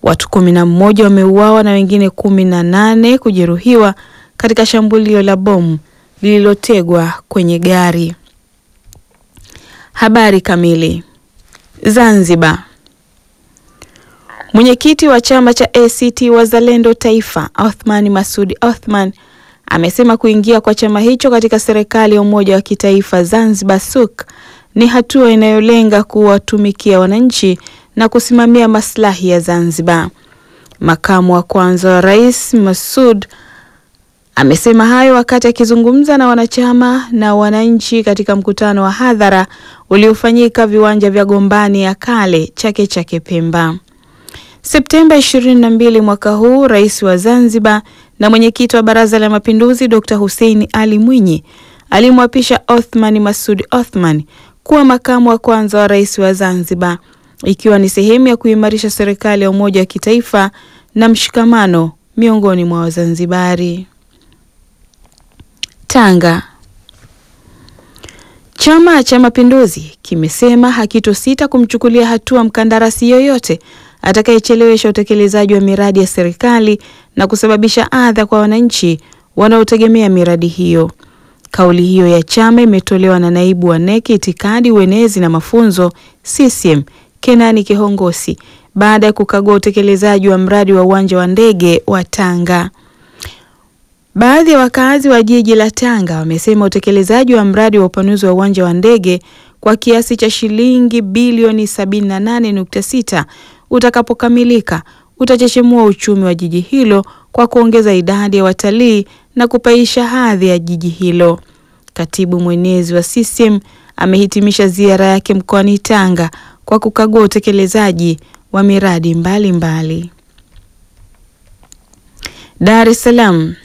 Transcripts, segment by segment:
Watu kumi na mmoja wameuawa na wengine kumi na nane kujeruhiwa katika shambulio la bomu lililotegwa kwenye gari. Habari kamili. Zanzibar. Mwenyekiti wa chama cha ACT Wazalendo Taifa, Othman Masud Othman amesema kuingia kwa chama hicho katika serikali ya umoja wa kitaifa Zanzibar SUK ni hatua inayolenga kuwatumikia wananchi na kusimamia maslahi ya Zanzibar. Makamu wa kwanza wa Rais Masud amesema hayo wakati akizungumza na wanachama na wananchi katika mkutano wa hadhara uliofanyika viwanja vya Gombani ya kale Chake Chake Pemba. Septemba 22 mwaka huu, Rais wa Zanzibar na mwenyekiti wa Baraza la Mapinduzi Dr. Hussein Ali Mwinyi alimwapisha Othman Masud Othman kuwa makamu wa kwanza wa rais wa Zanzibar, ikiwa ni sehemu ya kuimarisha serikali ya umoja wa kitaifa na mshikamano miongoni mwa Wazanzibari. Tanga. Chama cha Mapinduzi kimesema hakitosita kumchukulia hatua mkandarasi yoyote atakayechelewesha utekelezaji wa miradi ya serikali na kusababisha adha kwa wananchi wanaotegemea miradi hiyo. Kauli hiyo ya chama imetolewa na naibu wa NEC itikadi, uenezi na mafunzo CCM Kenani Kihongosi baada ya kukagua utekelezaji wa mradi wa uwanja wa ndege wa Tanga. Baadhi ya wakazi wa jiji la Tanga wamesema utekelezaji wa mradi wa upanuzi wa uwanja wa ndege kwa kiasi cha shilingi bilioni 78.6 utakapokamilika utachechemua uchumi wa jiji hilo kwa kuongeza idadi ya watalii na kupaisha hadhi ya jiji hilo. Katibu mwenezi wa CCM amehitimisha ziara yake mkoani Tanga kwa kukagua utekelezaji wa miradi mbalimbali mbali. Dar es Salaam.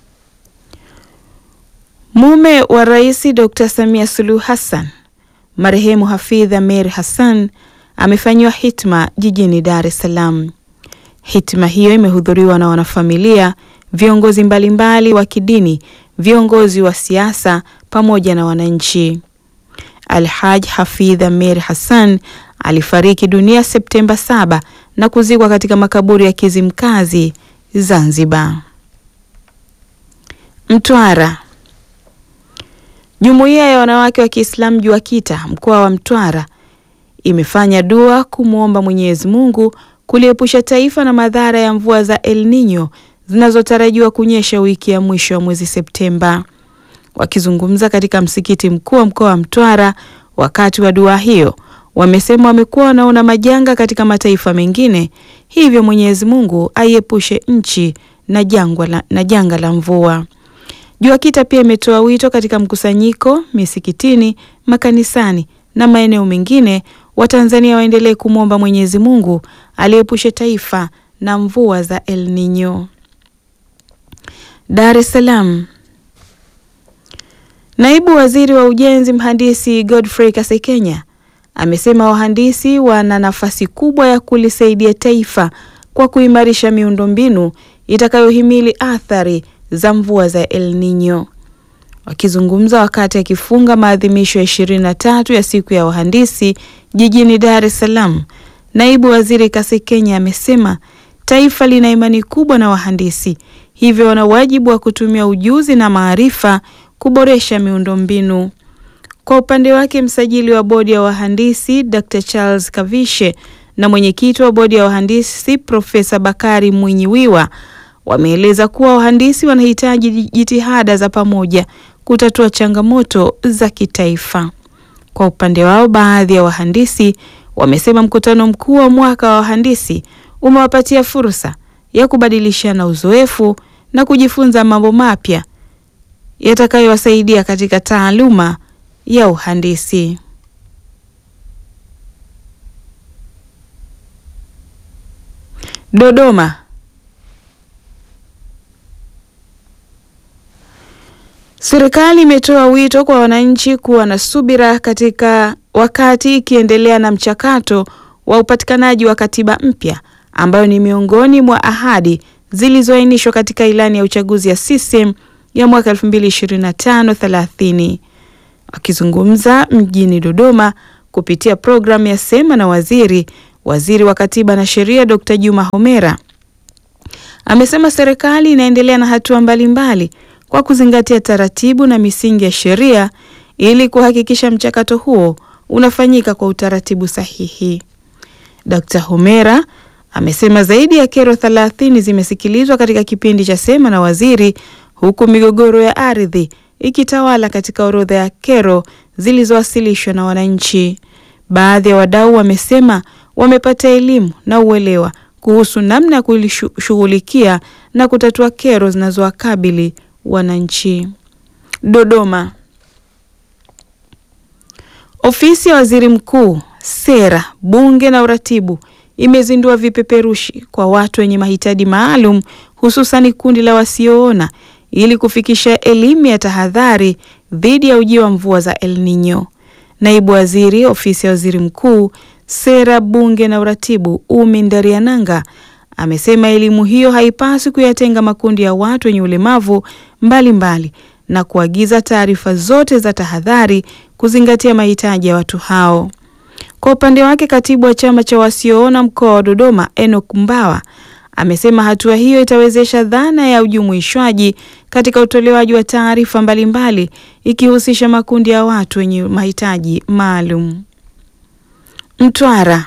Mume wa Rais Dr. Samia Suluhu Hassan, marehemu Hafidh Ameir Hassan amefanyiwa hitma jijini Dar es Salaam. Hitma hiyo imehudhuriwa na wanafamilia, viongozi mbalimbali wa kidini, viongozi wa siasa pamoja na wananchi. Alhaj Hafidh Ameir Hassan alifariki dunia Septemba 7 na kuzikwa katika makaburi ya Kizimkazi, Zanzibar. Mtwara. Jumuiya ya wanawake wa Kiislamu JUAKITA mkoa wa Mtwara imefanya dua kumwomba Mwenyezi Mungu kuliepusha taifa na madhara ya mvua za El Nino zinazotarajiwa kunyesha wiki ya mwisho wa mwezi Septemba. Wakizungumza katika msikiti mkuu wa mkoa wa Mtwara wakati wa dua hiyo, wamesema wamekuwa wanaona majanga katika mataifa mengine, hivyo Mwenyezi Mungu aiepushe nchi na jangwa la, na janga la mvua. JUAKITA pia imetoa wito katika mkusanyiko misikitini, makanisani na maeneo mengine Watanzania waendelee kumwomba Mwenyezi Mungu aliepushe taifa na mvua za El Nino. Dar es Salaam. Naibu Waziri wa Ujenzi Mhandisi Godfrey Kasekenya amesema wahandisi wana nafasi kubwa ya kulisaidia taifa kwa kuimarisha miundombinu itakayohimili athari za mvua za El Nino. Wakizungumza wakati akifunga maadhimisho ya ishirini na tatu ya siku ya wahandisi jijini Dar es Salaam, naibu waziri Kasekenya amesema taifa lina imani kubwa na wahandisi, hivyo wana wajibu wa kutumia ujuzi na maarifa kuboresha miundombinu. Kwa upande wake, msajili wa bodi ya wahandisi Dr. Charles Kavishe na mwenyekiti wa bodi ya wahandisi Profesa Bakari Mwinyiwiwa wameeleza kuwa wahandisi wanahitaji jitihada za pamoja kutatua changamoto za kitaifa. Kwa upande wao, baadhi ya wahandisi wamesema mkutano mkuu wa mwaka wa wahandisi umewapatia fursa ya kubadilishana uzoefu na kujifunza mambo mapya yatakayowasaidia katika taaluma ya uhandisi. Dodoma. Serikali imetoa wito kwa wananchi kuwa na subira katika wakati ikiendelea na mchakato wa upatikanaji wa katiba mpya ambayo ni miongoni mwa ahadi zilizoainishwa katika ilani ya uchaguzi ya CCM ya mwaka 2025-30. Akizungumza mjini Dodoma kupitia programu ya Sema na Waziri, waziri wa Katiba na Sheria Dr. Juma Homera amesema serikali inaendelea na hatua mbalimbali kwa kuzingatia taratibu na misingi ya sheria ili kuhakikisha mchakato huo unafanyika kwa utaratibu sahihi. Dr. Homera amesema zaidi ya kero 30 zimesikilizwa katika kipindi cha Sema na Waziri huku migogoro ya ardhi ikitawala katika orodha ya kero zilizowasilishwa na wananchi. Baadhi ya wadau wamesema wamepata elimu na uelewa kuhusu namna ya kulishughulikia na kutatua kero zinazowakabili wananchi. Dodoma. Ofisi ya Waziri Mkuu, Sera, Bunge na Uratibu imezindua vipeperushi kwa watu wenye mahitaji maalum hususani kundi la wasioona ili kufikisha elimu ya tahadhari dhidi ya ujio wa mvua za El Nino. Naibu Waziri Ofisi ya Waziri Mkuu, Sera, Bunge na Uratibu, Umi Ndariananga amesema elimu hiyo haipaswi kuyatenga makundi ya watu wenye ulemavu mbalimbali na kuagiza taarifa zote za tahadhari kuzingatia mahitaji ya watu hao. Kwa upande wake, katibu wa chama cha wasioona mkoa wa Dodoma, Enoch Mbawa amesema hatua hiyo itawezesha dhana ya ujumuishwaji katika utolewaji wa taarifa mbalimbali ikihusisha makundi ya watu wenye mahitaji maalum. Mtwara.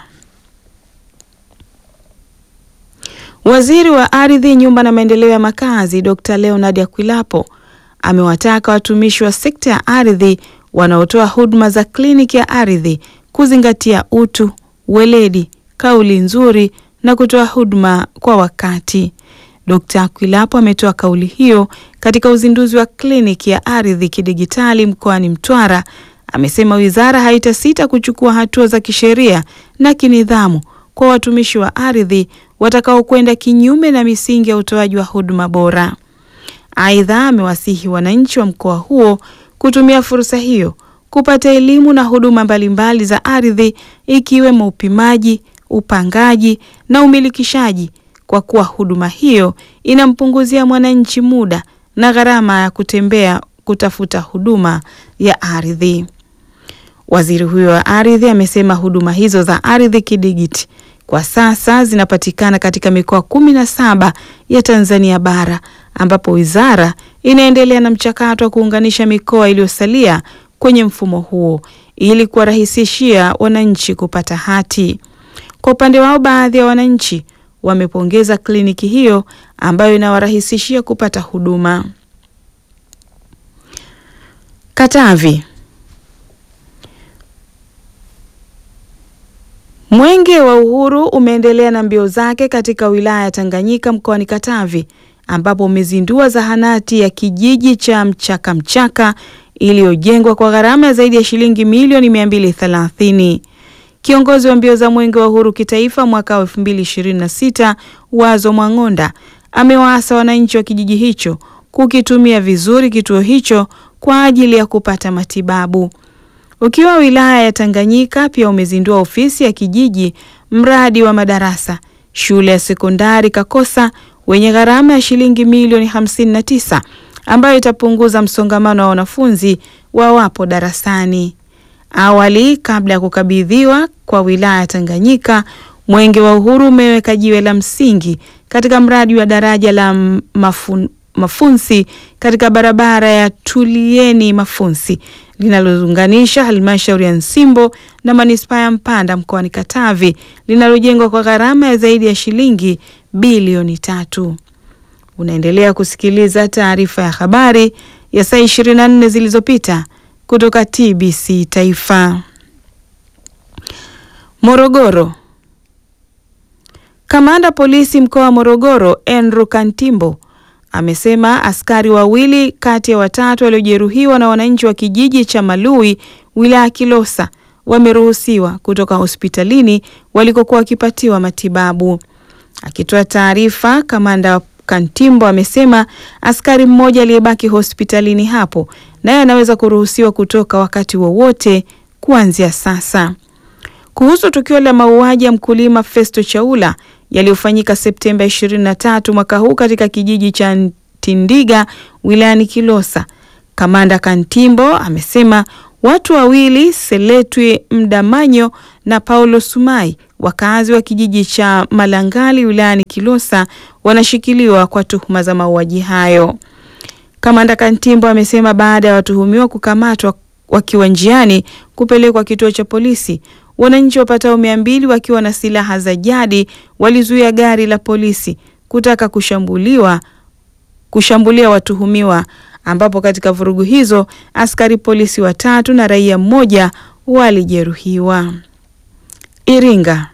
Waziri wa Ardhi, Nyumba na Maendeleo ya Makazi, Dr. Leonard Akwilapo amewataka watumishi wa sekta ya ardhi wanaotoa huduma za kliniki ya ardhi kuzingatia utu, weledi, kauli nzuri na kutoa huduma kwa wakati. Dkt. Akwilapo ametoa kauli hiyo katika uzinduzi wa kliniki ya ardhi kidigitali mkoani Mtwara. Amesema wizara haitasita kuchukua hatua za kisheria na kinidhamu kwa watumishi wa ardhi watakaokwenda kinyume na misingi ya utoaji wa huduma bora. Aidha, amewasihi wananchi wa mkoa huo kutumia fursa hiyo kupata elimu na huduma mbalimbali za ardhi ikiwemo upimaji, upangaji na umilikishaji kwa kuwa huduma hiyo inampunguzia mwananchi muda na gharama ya kutembea kutafuta huduma ya ardhi. Waziri huyo wa ardhi amesema huduma hizo za ardhi kidigiti kwa sasa zinapatikana katika mikoa kumi na saba ya Tanzania bara ambapo wizara inaendelea na mchakato wa kuunganisha mikoa iliyosalia kwenye mfumo huo ili kuwarahisishia wananchi kupata hati. Kwa upande wao, baadhi ya wananchi wamepongeza kliniki hiyo ambayo inawarahisishia kupata huduma. Katavi. Mwenge wa Uhuru umeendelea na mbio zake katika wilaya ya Tanganyika mkoani Katavi ambapo umezindua zahanati ya kijiji cha Mchaka Mchaka iliyojengwa kwa gharama ya zaidi ya shilingi milioni 230. Kiongozi wa mbio za Mwenge wa Uhuru kitaifa mwaka wa 2026 Wazo Mwang'onda amewaasa wananchi wa kijiji hicho kukitumia vizuri kituo hicho kwa ajili ya kupata matibabu. Ukiwa wilaya ya Tanganyika pia umezindua ofisi ya kijiji, mradi wa madarasa shule ya sekondari Kakosa wenye gharama ya shilingi milioni 59 ambayo itapunguza msongamano wa wanafunzi wawapo darasani. Awali, kabla ya kukabidhiwa kwa wilaya ya Tanganyika, Mwenge wa Uhuru umeweka jiwe la msingi katika mradi wa daraja la mafun, Mafunsi katika barabara ya Tulieni Mafunsi linalounganisha halmashauri ya Nsimbo na manispaa ya Mpanda mkoani Katavi linalojengwa kwa gharama ya zaidi ya shilingi bilioni tatu. Unaendelea kusikiliza taarifa ya habari ya saa 24 zilizopita kutoka TBC Taifa. Morogoro. Kamanda polisi mkoa wa Morogoro Andrew Kantimbo amesema askari wawili kati ya watatu waliojeruhiwa na wananchi wa kijiji cha Malui wilaya Kilosa wameruhusiwa kutoka hospitalini walikokuwa wakipatiwa matibabu. Akitoa taarifa, kamanda Kantimbo amesema askari mmoja aliyebaki hospitalini hapo naye anaweza kuruhusiwa kutoka wakati wowote kuanzia sasa. Kuhusu tukio la mauaji ya mkulima Festo Chaula yaliyofanyika Septemba 23 mwaka huu katika kijiji cha Tindiga wilayani Kilosa, kamanda Kantimbo amesema watu wawili Seletwi Mdamanyo na Paulo Sumai, wakazi wa kijiji cha Malangali wilayani Kilosa, wanashikiliwa kwa tuhuma za mauaji hayo. Kamanda Kantimbo amesema baada ya watuhumiwa kukamatwa wakiwa njiani kupelekwa kituo cha polisi, wananchi wapatao mia mbili wakiwa na silaha za jadi walizuia gari la polisi kutaka kushambuliwa kushambulia watuhumiwa, ambapo katika vurugu hizo askari polisi watatu na raia mmoja walijeruhiwa. Iringa.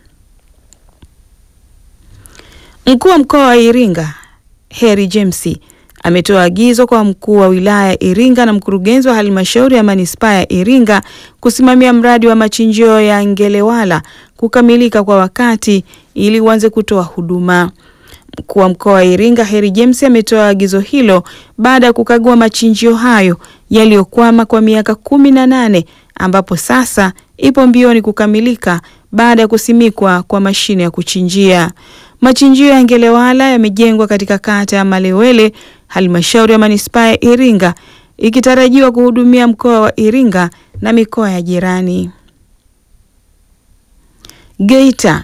Mkuu wa mkoa wa Iringa Heri James ametoa agizo kwa mkuu wa wilaya ya Iringa na mkurugenzi wa halmashauri ya manispaa ya Iringa kusimamia mradi wa machinjio ya Ngelewala kukamilika kwa wakati ili uanze kutoa huduma. Mkuu wa mkoa wa Iringa Heri James ametoa agizo hilo baada ya kukagua machinjio hayo yaliyokwama kwa miaka kumi na nane ambapo sasa ipo mbioni kukamilika baada ya kusimikwa kwa mashine ya kuchinjia. Machinjio ya Ngelewala yamejengwa katika kata ya Malewele, halmashauri ya manispaa ya Iringa, ikitarajiwa kuhudumia mkoa wa Iringa na mikoa ya jirani. Geita.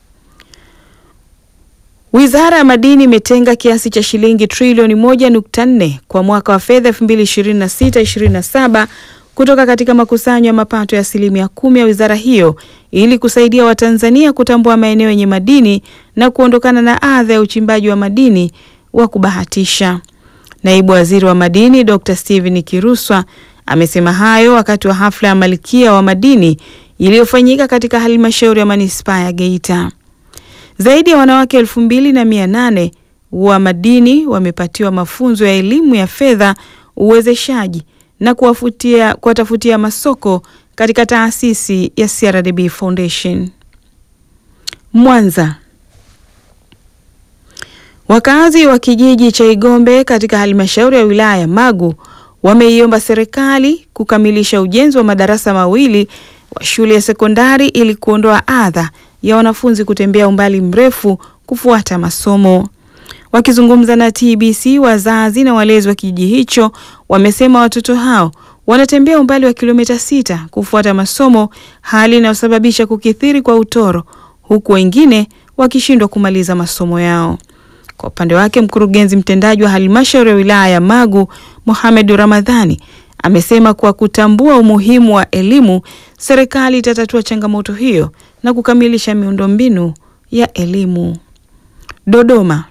Wizara ya Madini imetenga kiasi cha shilingi trilioni moja nukta nne kwa mwaka wa fedha 2026/27 kutoka katika makusanyo ya mapato ya asilimia kumi ya wizara hiyo ili kusaidia Watanzania kutambua maeneo yenye madini na kuondokana na adha ya uchimbaji wa madini wa kubahatisha. Naibu Waziri wa Madini Dr. Steven Kiruswa amesema hayo wakati wa hafla ya Malkia wa Madini iliyofanyika katika halmashauri ya manispaa ya Geita. Zaidi ya wanawake elfu mbili na mia nane wa madini wamepatiwa mafunzo ya elimu ya fedha, uwezeshaji na kuwafutia kuwatafutia masoko katika taasisi ya CRDB Foundation. Mwanza. Wakazi wa kijiji cha Igombe katika halmashauri ya wilaya ya Magu wameiomba serikali kukamilisha ujenzi wa madarasa mawili wa shule ya sekondari ili kuondoa adha ya wanafunzi kutembea umbali mrefu kufuata masomo. Wakizungumza na TBC, wazazi na walezi wa kijiji hicho wamesema watoto hao wanatembea umbali wa kilomita sita kufuata masomo, hali inayosababisha kukithiri kwa utoro, huku wengine wakishindwa kumaliza masomo yao. Kwa upande wake, mkurugenzi mtendaji wa halmashauri ya wilaya ya Magu, Mohamed Ramadhani, amesema kwa kutambua umuhimu wa elimu, serikali itatatua changamoto hiyo na kukamilisha miundombinu ya elimu. Dodoma.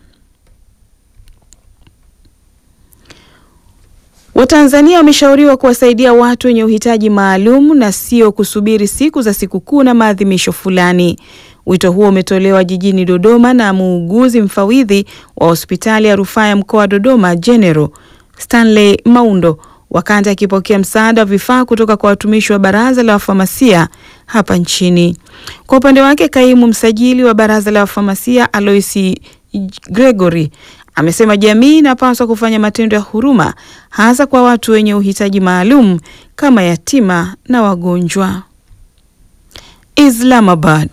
Watanzania wameshauriwa kuwasaidia watu wenye uhitaji maalum na sio kusubiri siku za sikukuu na maadhimisho fulani. Wito huo umetolewa jijini Dodoma na muuguzi mfawidhi wa hospitali ya rufaa ya mkoa wa Dodoma General Stanley Maundo wakati akipokea msaada wa vifaa kutoka kwa watumishi wa baraza la wafamasia hapa nchini. Kwa upande wake, kaimu msajili wa baraza la wafamasia Aloisi Gregory amesema jamii inapaswa kufanya matendo ya huruma hasa kwa watu wenye uhitaji maalum kama yatima na wagonjwa. Islamabad.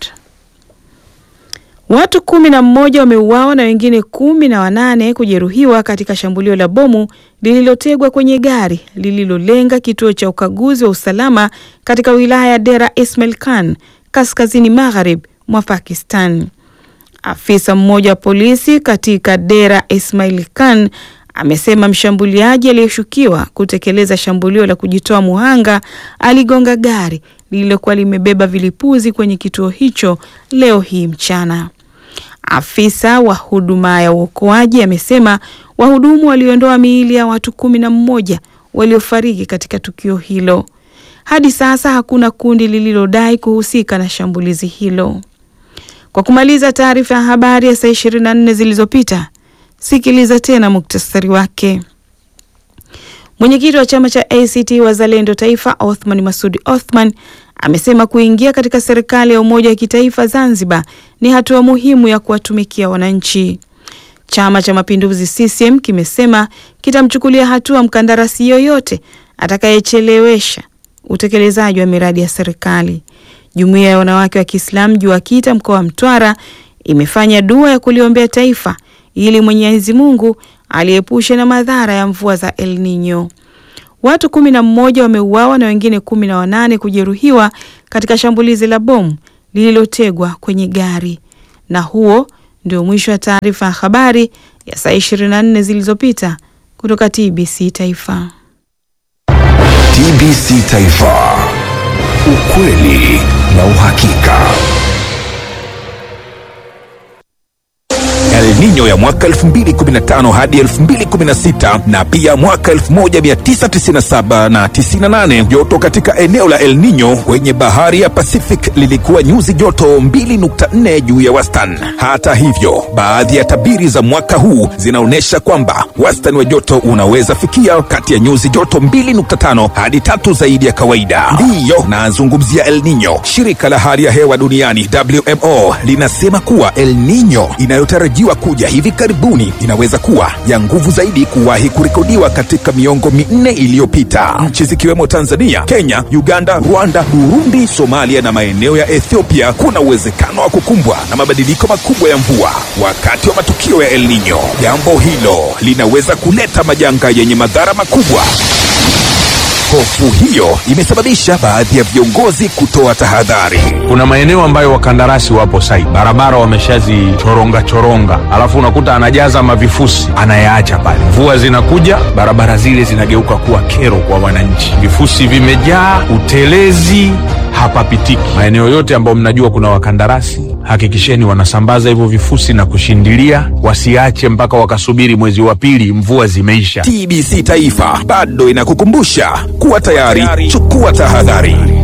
Watu kumi na mmoja wameuawa na wengine kumi na wanane kujeruhiwa katika shambulio la bomu lililotegwa kwenye gari lililolenga kituo cha ukaguzi wa usalama katika wilaya ya Dera Ismail Khan kaskazini magharibi mwa Pakistan. Afisa mmoja wa polisi katika Dera Ismail Khan amesema mshambuliaji aliyeshukiwa kutekeleza shambulio la kujitoa muhanga aligonga gari lililokuwa limebeba vilipuzi kwenye kituo hicho leo hii mchana. Afisa wa huduma ya uokoaji amesema wahudumu waliondoa miili ya watu kumi na mmoja waliofariki katika tukio hilo. Hadi sasa hakuna kundi lililodai kuhusika na shambulizi hilo. Kwa kumaliza taarifa ya habari ya saa 24 zilizopita, sikiliza tena muktasari wake. Mwenyekiti wa chama cha ACT Wazalendo Taifa, Othman Masudi Othman amesema kuingia katika serikali ya umoja wa kitaifa Zanzibar ni hatua muhimu ya kuwatumikia wananchi. Chama cha Mapinduzi CCM kimesema kitamchukulia hatua mkandarasi yoyote atakayechelewesha utekelezaji wa miradi ya serikali. Jumuiya ya wanawake wa Kiislamu JUAKITA mkoa wa Mtwara imefanya dua ya kuliombea taifa ili Mwenyezi Mungu aliepushe na madhara ya mvua za El Nino. Watu kumi na mmoja wameuawa na wengine kumi na wanane kujeruhiwa katika shambulizi la bomu lililotegwa kwenye gari. Na huo ndio mwisho wa taarifa ya habari ya saa 24 zilizopita kutoka TBC Taifa. TBC Taifa, ukweli na uhakika. El Nino ya mwaka 2015 hadi 2016 na pia mwaka 1997 na 98. Joto katika eneo la El Nino kwenye bahari ya Pacific lilikuwa nyuzi joto 2.4 juu ya wastani. Hata hivyo, baadhi ya tabiri za mwaka huu zinaonyesha kwamba wastani wa joto unaweza fikia kati ya nyuzi joto 2.5 hadi tatu zaidi ya kawaida. Ndiyo nazungumzia El Nino. Shirika la hali ya hewa duniani WMO linasema kuwa El Nino inayotarajiwa kuja hivi karibuni inaweza kuwa ya nguvu zaidi kuwahi kurekodiwa katika miongo minne iliyopita. Nchi zikiwemo Tanzania, Kenya, Uganda, Rwanda, Burundi, Somalia na maeneo ya Ethiopia kuna uwezekano wa kukumbwa na mabadiliko makubwa ya mvua wakati wa matukio ya El Nino. Jambo hilo linaweza kuleta majanga yenye madhara makubwa. Hofu hiyo imesababisha baadhi ya viongozi kutoa tahadhari. Kuna maeneo ambayo wakandarasi wapo site, barabara wameshazichoronga choronga, alafu unakuta anajaza mavifusi anayaacha pale. Mvua zinakuja, barabara zile zinageuka kuwa kero kwa wananchi, vifusi vimejaa, utelezi hapapitiki. Maeneo yote ambayo mnajua kuna wakandarasi, hakikisheni wanasambaza hivyo vifusi na kushindilia, wasiache mpaka wakasubiri mwezi wa pili mvua zimeisha. TBC Taifa bado inakukumbusha kuwa tayari, chukua tahadhari.